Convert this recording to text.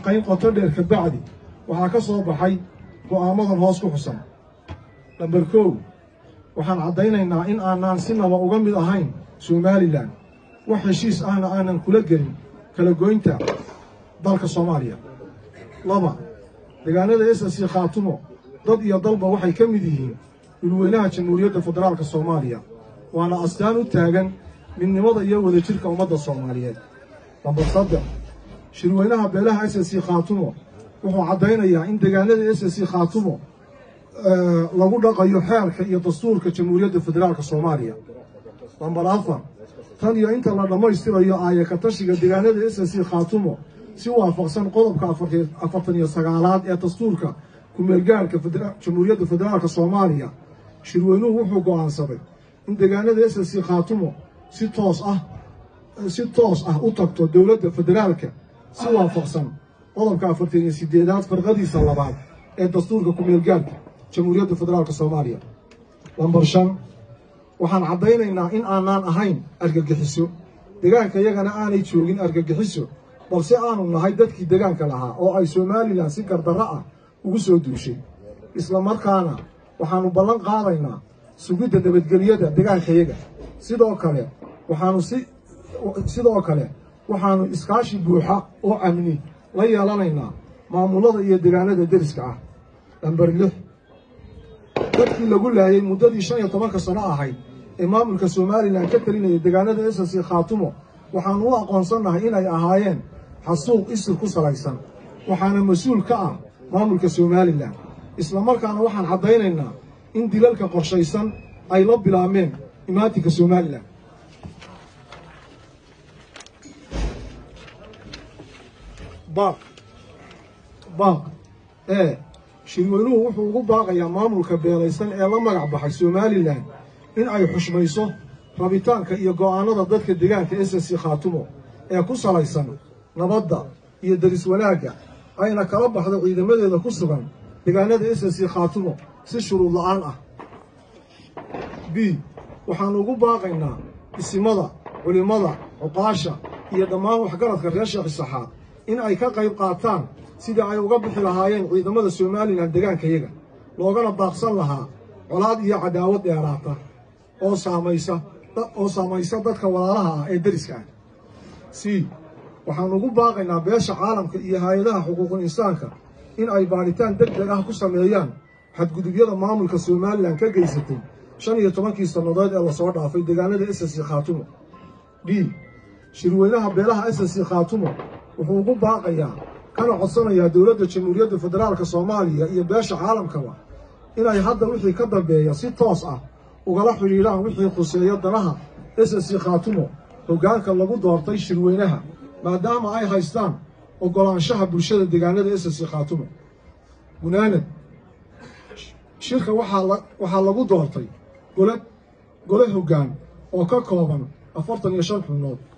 falanqayn qoto dheer ka bacdi waxaa ka soo baxay go'aamadan hoos ku xusan namber kow waxaan caddaynaynaa in aanaan sinaba uga mid ahayn somalilan wax heshiis ahna aanan kula gelin kala goynta dalka soomaaliya laba deegaanada s c khaatumo dad iyo dalba waxay ka mid yihiin dhulweynaha jamhuuriyadda federaalka soomaaliya waana astaan u taagan midnimada iyo wadajirka ummadda soomaaliyeed namber saddex shirweynaha beelaha s c khaatumo wuxuu caddaynayaa in deegaanada s c khaatumo lagu dhaqayo xeerka iyo dastuurka jamhuuriyadda federaalka soomaaliya namber afar tan iyo inta la dhammaystirayo aaya ka tashiga deegaanada s c khaatumo si waafaqsan qodobka afartan iyo sagaalaad ee dastuurka kumeelgaarka jamhuuriyadda federaalka soomaaliya shirweynuhu wuxuu go'aansaday in deegaanada s c khaatumo si toos ah si toos ah u tagto dowladda federaalka si waafaqsan qodobka afartan iyo sideedaad farqadiisa labaad ee dastuurka kumeelgaarka jamhuuriyadda federaalka soomaaliya lambar shan waxaan caddaynaynaa in aanaan ahayn argagixiso deegaanka yagana aanay joogin argagixiso balse aanu nahay dadkii deegaanka lahaa oo ay somalilan si gardarro ah ugu soo duushay isla markaana waxaannu ballan qaadaynaa sugidda nabadgelyada deegaankayaga sidoo kale waxaanu si sidoo kale waxaannu iskaashi buuxa oo amni la yeelanaynaa maamulada iyo deegaanada deriska ah lamber lix dadkii lagu laayay muddadii shan iyo tobanka sano ahayd ee maamulka somalilan ka talinaya deegaanada s c khaatumo waxaannu u aqoonsannahay inay ahaayeen xasuuq isir ku salaysan waxaana mas-uul ka ah maamulka somalilan islamarkaana waxaan caddaynaynaa in dilalka qorshaysan ay la bilaabmeen imaatinka somalilan baaq baaq ee shirweynuhu wuxuu ugu baaqayaa maamulka beelaysan ee la magac baxay somalilan in ay xushmayso rabitaanka iyo go'aanada dadka deegaanka s c khaatumo ee ku salaysan nabadda iyo deris wanaagga ayna kala baxdo ciidamadeeda ku sugan deegaanada s c khaatumo si shuruud la'aan ah b waxaannu ugu baaqaynaa isimada culimmada cuqaasha iyo dhammaan waxgaradka reer sheekh isaxaaq in ay ka qayb qaataan sidii ay uga bixi lahaayeen ciidamada somalilan deegaankayaga loogana baaqsan lahaa colaad iyo cadaawad dheeraata oo saamaysa oo saamaysa dadka walaalaha ah ee deriska ah c waxaannu ugu baaqaynaa beesha caalamka iyo hay-adaha xuquuqul insaanka in ay baadhitaan deg deg ah ku sameeyaan xadgudubyada maamulka somalilan ka geysatay shan iyo tobankii sannadood ee lasoo dhaafay deegaanada s c khaatumo d shirweynaha beelaha s c khaatumo wuxuu ugu baaqayaa kana codsanayaa dowladda jamhuuriyadda federaalka soomaaliya iyo beesha caalamkaba inay hadda wixii ka dambeeya si toos ah ugala xidhiidhaan wixii khuseeya danaha s c khaatumo hoggaanka lagu doortay shirweynaha maadaama ay haystaan oggolaanshaha bulshada deegaanada s c khaatumo gunaanad shirka waxaa lagu doortay gole gole hoggaan oo ka kooban afartan iyo shan xubnood